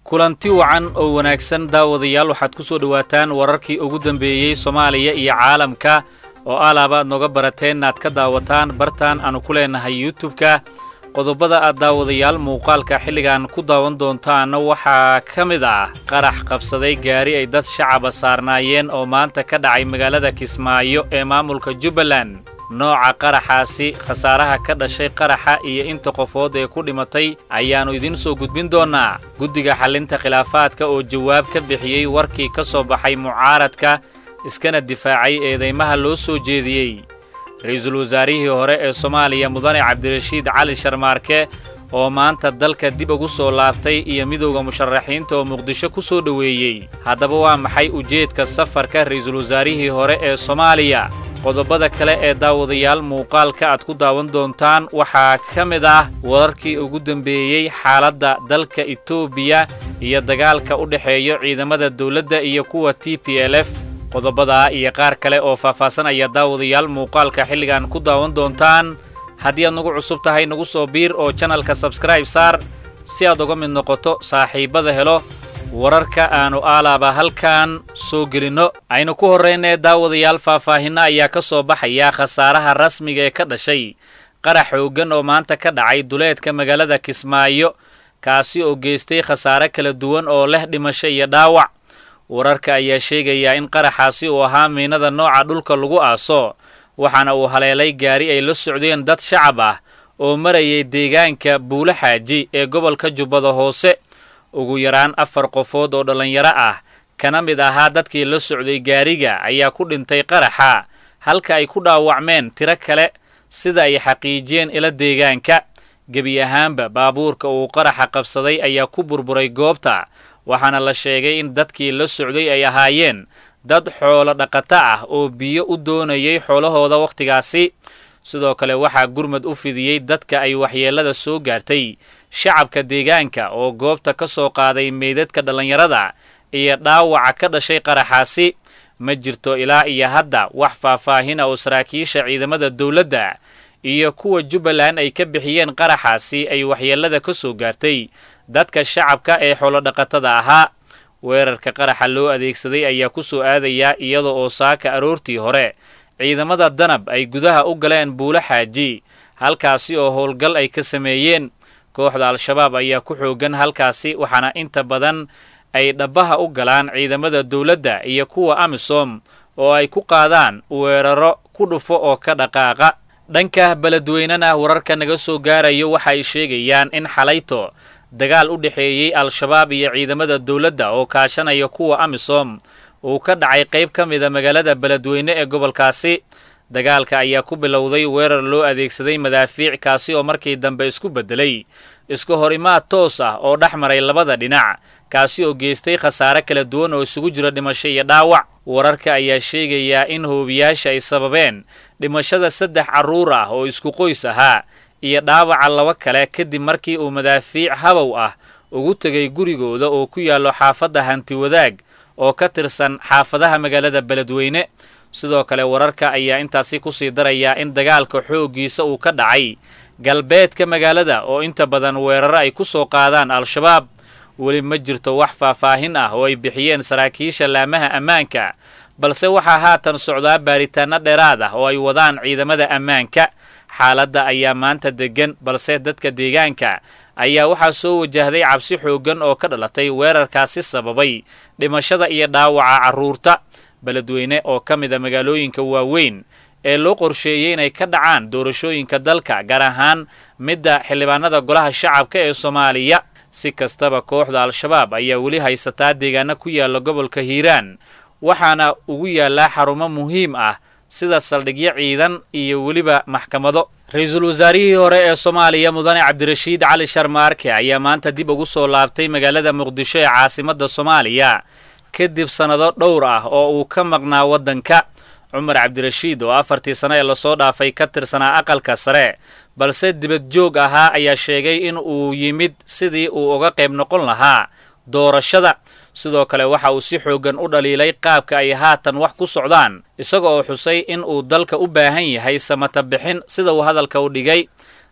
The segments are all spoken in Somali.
kulanti wacan oo wanaagsan daawadayaal waxaad ku soo dhowaataan wararkii ugu dambeeyey soomaaliya iyo caalamka oo alaaba aad nooga barateen inaad ka daawataan bartaan aanu ku leenahay yutubka qodobada aad daawadayaal muuqaalka xilligan ku daawan doontaanna waxaa ka mid ah qarax qabsaday gaari ay dad shacaba saarnaayeen oo maanta ka dhacay magaalada kismaayo ee maamulka jubbaland nooca qaraxaasi khasaaraha ka dhashay qaraxa iyo inta qofood ee ku dhimatay ayaannu idiin soo gudbin doonnaa guddiga xallinta khilaafaadka oo jawaab ka bixiyey warkii ka soo baxay mucaaradka iskana difaacay eedaymaha loo soo jeediyey ra-iisul wasaarihii hore ee soomaaliya mudane cabdirashiid cali sharmaarke oo maanta dalka dib ugu soo laabtay iyo midowda musharaxiinta oo muqdisho ku soo dhoweeyey haddaba waa maxay ujeedka safarka ra-iisul wasaarihii hore ee soomaaliya qodobada kale ee daawadayaal muuqaalka aad ku daawan doontaan waxaa ka mid ah wararkii ugu dembeeyey xaaladda dalka etoobiya iyo dagaalka u dhexeeyo ciidamada dawladda iyo kuwa t p l f qodobadaa iyo qaar kale oo faahfaahsan ayaa daawadayaal muuqaalka xilligan ku daawan doontaan haddii aad nagu cusub tahay nagu soo biir oo janalka sabskraib saar si aad uga mid noqoto saaxiibbada helo wararka aannu aalaaba halkan soo gelinno aynu ku horraynee daawadayaal faahfaahinno ayaa ka soo baxaya khasaaraha rasmiga ee ka dhashay qarax xooggan oo maanta ka dhacay duleedka magaalada kismaayo kaasi oo geystay khasaare kala duwan oo leh dhimasho iyo dhaawac wararka ayaa sheegayaa in qaraxaasi uu ahaa miinada nooca dhulka lagu aaso waxaana uu haleelay gaari ay la socdeen dad shacab ah oo marayay deegaanka buulo xaaji ee gobolka jubbada hoose ugu yaraan afar qofood oo dhallinyaro ah kana mid ahaa dadkii la socday gaariga ayaa ku dhintay qaraxa halka ay ku dhaawacmeen tiro kale sida ay xaqiijiyeen ila deegaanka gebi ahaanba baabuurka uu qaraxa qabsaday ayaa ku burburay goobta waxaana la sheegay in dadkii la socday ay ahaayeen dad xoolo dhaqato ah oo biyo u doonayay xoolahooda wakhtigaasi sidoo kale waxaa gurmad u fidiyey dadka ay waxyeellada soo gaartay shacabka deegaanka oo goobta ka soo qaaday meydadka dhallinyarada iyo dhaawaca ka dhashay qaraxaasi ma jirto ilaa iyo hadda wax faahfaahina oo saraakiisha ciidamada dawladda iyo kuwa jubbaland ay ka bixiyeen qaraxaasi ay waxyeellada ka soo gaartay dadka shacabka ee xoolodhaqatada ahaa weerarka qaraxa loo adeegsaday ayaa ku soo aadayaa iyada oo saaka aroortii hore ciidamada danab ay gudaha u galeen buulo xaaji halkaasi oo howlgal ay ka sameeyeen kooxda al-shabaab ayaa ku xooggan halkaasi waxaana inta badan ay dhabbaha u galaan ciidamada dawladda iyo kuwa amisom oo ay ku qaadaan weeraro ku dhufo oo ka dhaqaaqa dhanka beledweynena wararka naga soo gaarayo waxa ay sheegayaan in xalayto dagaal u dhexeeyey al-shabaab iyo ciidamada dawladda oo kaashanaya kuwa amisom uu ka dhacay qayb ka mida magaalada beledweyne ee gobolkaasi dagaalka ayaa ku bilowday weerar loo adeegsaday madaafiic kaasi oo markii dambe isku beddelay iska horimaad toos ah oo dhex maray labada dhinac kaasi oo geystay khasaare kala duwan oo isugu jira dhimasho iyo dhaawac wararka ayaa sheegayaa in hoobiyaasha ay sababeen dhimashada saddex carruur ah oo isku qoys ahaa iyo dhaawaca laba kale kadib markii uu madaafiic habow ah ugu tegay gurigooda oo ku yaallo xaafadda hanti wadaag oo ka tirsan xaafadaha magaalada beledweyne sidoo kale wararka ayaa intaasi ku sii darayaa in dagaalka xooggiisa uu ka dhacay galbeedka magaalada oo inta badan weeraro ay ku soo qaadaan al-shabaab weli ma jirto wax faahfaahin ah oo ay bixiyeen saraakiisha laamaha ammaanka balse waxaa haatan socdaa baaritaanno dheeraad ah oo ay wadaan ciidamada ammaanka xaaladda ayaa maanta deggan balse dadka deegaanka ayaa waxaa soo wajahday cabsi xooggan oo ka dhalatay weerarkaasi sababay dhimashada iyo dhaawaca carruurta beledweyne oo ka mid a magaalooyinka waaweyn ee loo qorsheeyey inay ka dhacaan doorashooyinka dalka gaar ahaan midda xildhibaanada golaha shacabka ee soomaaliya si kastaba kooxda al-shabaab ayaa weli haysataa deegaano ku yaalla gobolka hiiraan waxaana ugu yaallaa xarumo muhiim ah sida saldhigyo ciidan iyo weliba maxkamado ra-iisul wasaarihii hore ee soomaaliya mudane cabdirashiid cali sharmaarke ayaa maanta dib ugu soo laabtay magaalada muqdisho ee caasimadda soomaaliya kadib sannado dhowr ah oo uu ka maqnaa waddanka cumar cabdirashiid oo afartii sano ee lasoo dhaafay ka tirsanaa aqalka sare balse dibad joog ahaa ayaa sheegay in uu yimid sidii uu uga qayb noqon lahaa doorashada sidoo kale waxa uu si xooggan u dhaliilay qaabka ay haatan wax ku socdaan isaga oo xusay in uu dalka u baahan yahay samata bixin sida uu hadalka u dhigay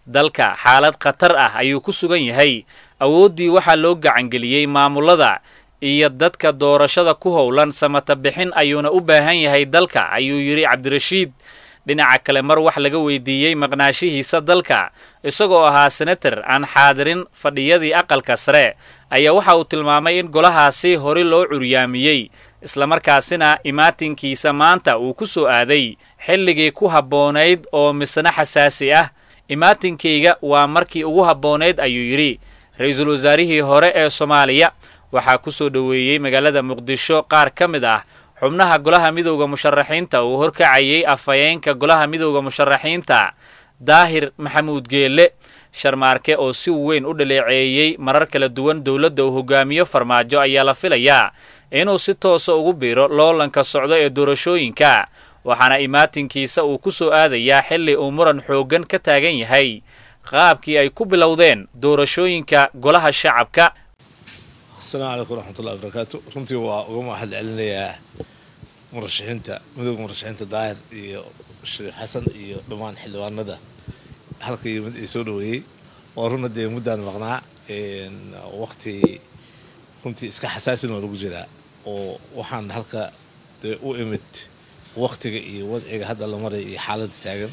dalka xaalad khatar ah ayuu ku sugan yahay awooddii waxaa loo gacangeliyey maamullada iyo dadka doorashada ku howlan samata bixin ayuuna u baahan yahay dalka ayuu yidhi cabdirashiid dhinaca kale mar wax laga weydiiyey maqnaashihiisa dalka isagoo ahaa senator aan xaadirin fadhiyadii aqalka sare ayaa waxa uu tilmaamay in golahaasi hore loo curyaamiyey islamarkaasina imaatinkiisa maanta uu ku soo aaday xilligii ku habboonayd oo misna xasaasi ah imaatinkayga waa markii ugu habboonayd ayuu yidhi ra-iisul wasaarihii hore ee soomaaliya waxaa ku soo dhoweeyey magaalada muqdisho qaar ka mid ah xubnaha golaha midowda musharaxiinta uu horkacayay afhayeenka golaha midowda musharaxiinta daahir maxamuud geelle sharmaarke oo si weyn u dhaleeceeyey marar kala duwan dowladda uu hogaamiyo farmaajo ayaa la filayaa inuu si toosa ugu biiro loolanka socdo ee doorashooyinka waxaana imaatinkiisa uu ku soo aadayaa xilli uu muran xooggan ka taagan yahay qaabkii ay ku bilowdeen doorashooyinka golaha shacabka asalaamu calaykum waraxmatullahi wabarakaatu runtii waa uga mahad celinayaa murashaxiinta midooda murashaxiinta daahir iyo shariif xasan iyo dhammaan xildhibaanada halka yimid ee soo dhaweeyey waa runa dee muddaan maqnaa waqti runtii iska xasaasin waa lagu jiraa oo waxaan halka dee u imid waqtiga iyo wadciga hadda la maray iyo xaaladda taagan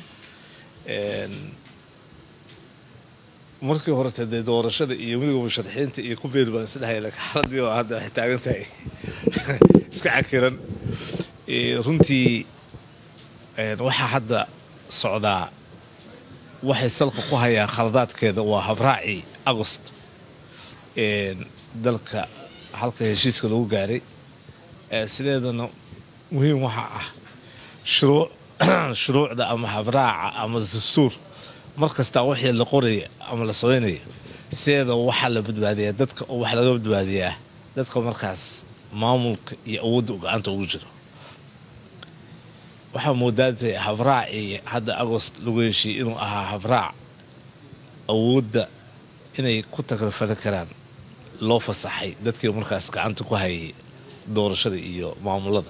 markii horete dee doorashada iyo midooda musharaxiinta iyo ku beeri baan isdhahaya laakiin xaaladii oo hadda waxay taagan tahay iska cakiran runtii waxaa hadda socdaa waxay salka ku hayaan khaladaadkeeda waa habraacii agost dalka halka heshiiska lagu gaaray sideedana muhiim waxaa ah shuruu shuruucda ama habraaca ama dastuur mar kastaa wixii la qoraya ama la sameynaya sideeda waxaa la badbaadiyaa dadka oo wax laga badbaadiyaa dadka markaas maamulka iyo awoodda go-aanta ugu jiro waxaa moodaatay habraacii hadda agost lagu heshiiyey inuu ahaa habraac awoodda inay ku tagrafali karaan loo fasaxay dadkii markaas gacanta ku hayay doorashada iyo maamulada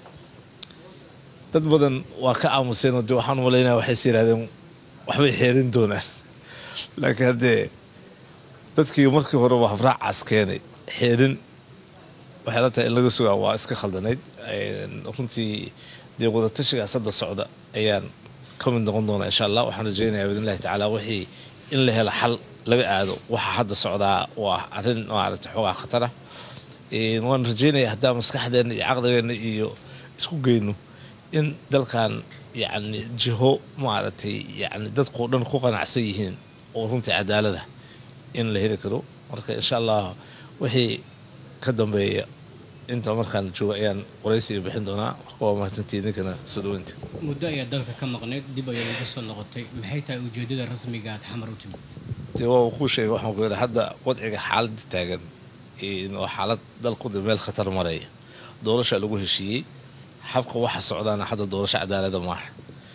dad badan waa ka aamuseenoo dee waxaan umalaynaya waxayse yidhahdeen waxbay xeerin doonaan laakiin haddee dadkii markii hore waa habraacaas keenay xeerin waxay la tahay in laga sugaa waa iska khaldanayd runtii dee wadatashigaas hadda socda ayaan ka mid noqon doonaa insha allah waxaan rajaynayaa biidnillahi tacaala wixii in la helo xal laga aado waxaa hadda socdaa waa arrin maaragta xoogaa khatara waan rajaynaya haddaa maskaxdeenna iyo caqligeenna iyo isku geyno in dalkan yacni jiho maaragtay yacni dadkao dhan ku qanacsan yihiin oo runtii cadaalada in la heli karo marka insha allah wixii ka dambeeya inta markaan joogo ayaan qoraysiga bixin doonaa marka waa mahadsantii idinkana soo dhaweynta muddo ayaa dalka ka maqnayd dib ayaa lagu soo noqotay maxay tahay ujeedada rasmiga aad xamar u timid dee waa kuu sheegay waxaan ku yidhi hadda wadciga xaaladda taagan waa xaalad dalkuda meel khatar maraya doorasha lagu heshiiyey habka waxa socdaana hadda doorasho cadaalada maaha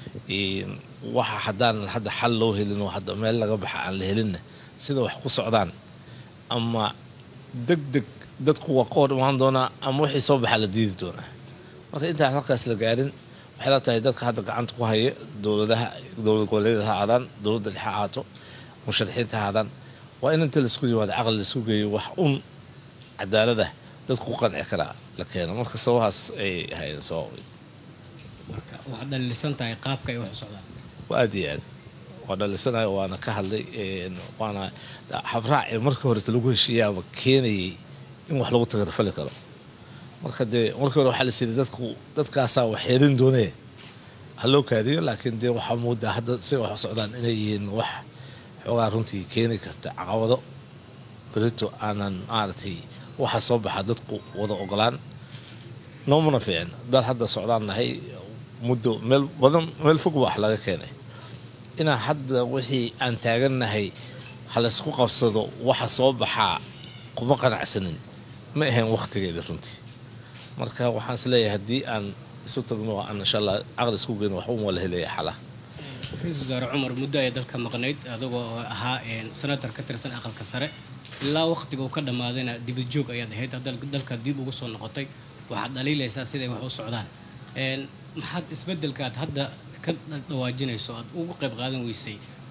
waxa haddaanan hadda xal loo helin oo hadda meel laga baxa aan la helinna sida wax ku socdaan ama deg deg dadku waa ka hor imaan doonaa ama wixii soo baxaa la diidi doonaa marka intaan halkaas la gaarin waxay la tahay dadka hadda gacanta ku haya dowladaha dowlad goboleedyada ha aadaan dowladda dhexe ahaato musharaxiinta ha aadaan waa in inta laisku yimaado caqli laisku geeyo wax un cadaalada dadku ku qanci karaa la keeno marka sabahaas ay hayeen sabab marka waxaad dhalisan tahay qaabka ay wax u socdaan waa aad iyo aad waa dhalisanayo waana ka hadlay waana habraaci markii horeta lagu heshiiyaaba keenayay in wax lagu tagarfali karo marka dee markii hore waxaa la siiyay dadku dadkaasaa wax xeerin doonee ha loo kaadiyo laakiin dee waxaa moodaa hadda si wax u socdaan inay yihiin wax xoogaa runtii keeni karta caqabado berito aanan maaragtay waxa soo baxa dadku wada ogolaan noomana fiicin dad hadda socdaan nahay muddo meel badan meel fog ba wax laga keenay inaan hadda wixii aan taagannahay halaysku qabsado waxa soo baxaa kuma qanacsanin ma ahayn wakhtigeeda runtii marka waxaan is leeyahay haddii aan isu tagno aan insha allah caqli isku geyno wax un waa la helaya xalaha ra-iisul wasaare cumar muddo ayaa dalka maqnayd adagoo ahaa senator ka tirsan aqalka sare ilaa wakhtiga uu ka dhammaadayna dibad joog ayaad ahayd dalka dib ugu soo noqotay waxaad dhaliilaysaa siday wax u socdaan maxaad isbedelkaad hadda ka dhawaajinayso aad ugu qayb qaadan weysay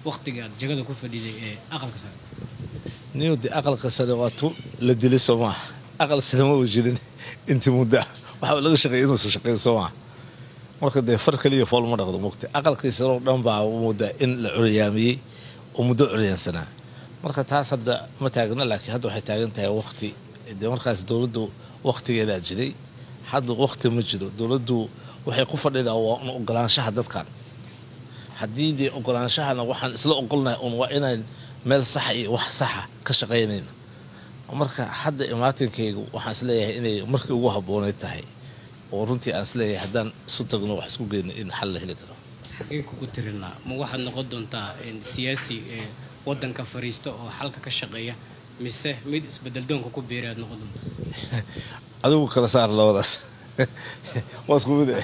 waqtiga aad jagada ku fadhiday ee aqalka sare niw de aqalka sare waa tu la dili soo maaha aqal sare ma uu jirin intii muddo ah waxaa laga shaqeeya inuusan shaqeyn soo maaha marka dee far kaliya fool ma dhaqdo mugta aqalkii sare oo dhan baa mudda in la curyaamiyey oo muddo curyaansanaa marka taas hadda ma taagna laakiin hadda waxay taagan tahay waqti dee markaas dowladdu waqtigeedaa jiray hadda waqti ma jiro dowladdu waxay ku fadhidaa waa un ogolaanshaha dadkan haddii dee ogolaanshahana waxaan isla ogolnahay un waa inaan meel saxa iyo wax saxa ka shaqaynayno marka hadda imaatinkaygu waxaan isleeyahay inay markii ugu habbooneyd tahay oo runtii aan isleeyahay haddaan isu tagno wax isku geyno in xal la heli karo xageen kugu tirinaa ma waxaad noqon doontaa siyaasi ee wadanka fariista oo xalka ka shaqeeya mise mid isbedeldoonka ku biiray aad noqon doontaa adigu kala saar labadaas waa isku mid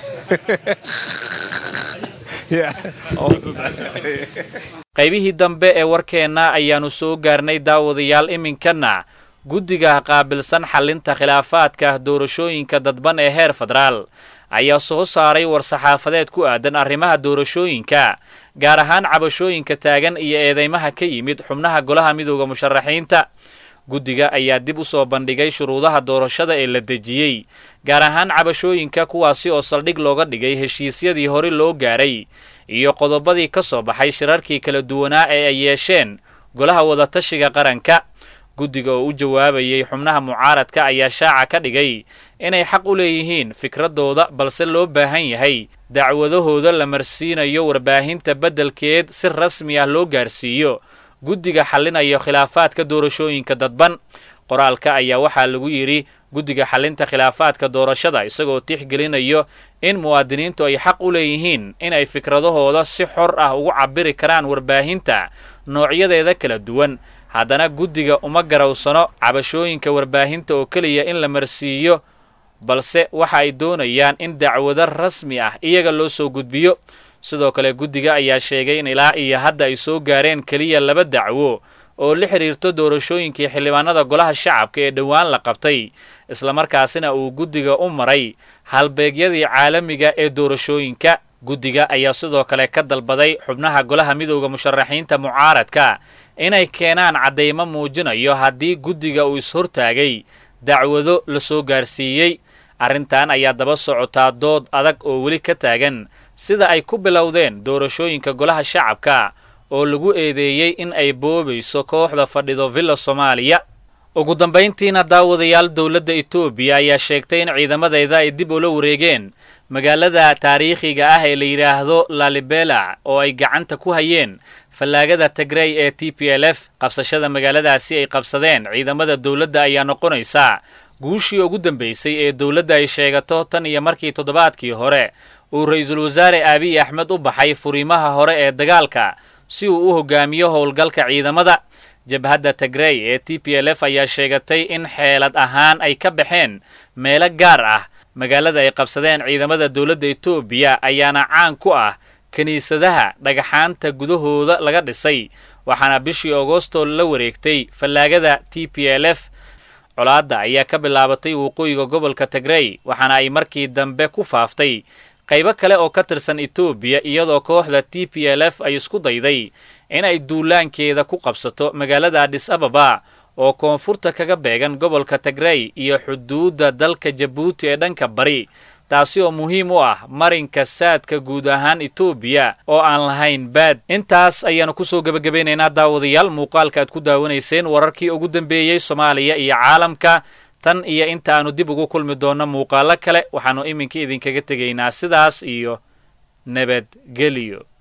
qaybihii dambe ee warkeenna ayaannu soo gaarnay daawadayaal iminkana guddiga qaabilsan xallinta khilaafaadka doorashooyinka dadban ee heer federaal ayaa soo saaray war-saxaafadeed ku aadan arrimaha doorashooyinka gaar ahaan cabashooyinka taagan iyo eedeymaha ka yimid xubnaha golaha midooda musharaxiinta guddiga ayaa dib u soo bandhigay shuruudaha doorashada ee la dejiyey gaar ahaan cabashooyinka kuwaasi oo saldhig looga dhigay heshiisyadii hore loo gaaray iyo qodobadii ka soo baxay shirarkii kala duwanaa ee ay yeesheen golaha wadatashiga qaranka guddiga oo u jawaabayay xubnaha mucaaradka ayaa shaaca ka dhigay inay xaq u leeyihiin fikradooda balse loo baahan yahay dacwadahooda la marsiinayo warbaahinta beddelkeed si rasmi ah loo gaarsiiyo guddiga xallinayo khilaafaadka doorashooyinka dadban qoraalka ayaa waxaa lagu yidhi guddiga xallinta khilaafaadka doorashada isagoo tixgelinayo in muwaadiniintu ay xaq u leeyihiin inay fikradahooda si xor ah ugu cabiri karaan warbaahinta noocyadeeda kala duwan haddana guddiga uma garawsano cabashooyinka warbaahinta oo keliya in la marsiiyo balse waxa ay doonayaan in dacwado rasmi ah iyaga loo soo gudbiyo sidoo kale guddiga ayaa sheegay in ilaa iyo hadda ay soo gaareen keliya laba dacwo oo la xidhiirto doorashooyinkii xildhibaanada golaha shacabka ee dhowaan la qabtay islamarkaasina uu guddiga u maray halbeegyadii caalamiga ee doorashooyinka guddiga ayaa sidoo kale ka dalbaday xubnaha golaha midowda musharaxiinta mucaaradka inay keenaan caddaymo muujinayo haddii guddiga uu is-hortaagay dacwado la soo gaarsiiyey arrintan ayaa daba socotaa dood adag oo weli ka taagan sida ay ku bilowdeen doorashooyinka golaha shacabka oo lagu eedeeyey in ay boobayso kooxda fadhido villa soomaaliya ugu dambayntiina daawadayaal dowladda etoobiya ayaa sheegtay in ciidamadeeda ay dib ula wareegeen magaalada taariikhiga ah ee la yidhaahdo lalibela oo ay gacanta ku hayeen fallaagada tagrey ee t p l f qabsashada magaaladaasi ay qabsadeen ciidamada dowladda ayaa noqonaysa guushii ugu dambaysay ee dowladda ay sheegato tan iyo markii toddobaadkii hore uu ra-iisul wasaare abiy axmed u baxay furiimaha hore ee dagaalka si uu u hogaamiyo howlgalka ciidamada jabhadda tagrey ee t p l f ayaa sheegatay in xeelad ahaan ay ka baxeen meelo gaar ah magaalada ay qabsadeen ciidamada dowladda etoobiya ayaana caan ku ah kiniisadaha dhagaxaanta gudahooda laga dhisay waxaana bishii agosto la wareegtay fallaagada t p l f colaadda ayaa ka bilaabatay waqooyiga gobolka tagrey waxaana ay markii dambe ku faaftay qaybo kale oo ka tirsan etoobiya iyadoo kooxda t p l f ay isku dayday inay duulaankeeda ku qabsato magaalada adis ababa oo koonfurta kaga beegan gobolka tagrey iyo xuduudda dalka jabuuti ee dhanka bari taasi oo muhiim u ah marinka saadka guud ahaan etoobiya oo aan lahayn baad intaas ayaanu kusoo gebagabaynaynaa daawadayaal muuqaalka aad ku daawanayseen wararkii ugu dambeeyey soomaaliya iyo caalamka tan iyo inta aanu dib ugu kulmi doonno muuqaalo kale waxaannu iminka idinkaga tegaynaa sidaas iyo nabadgelyo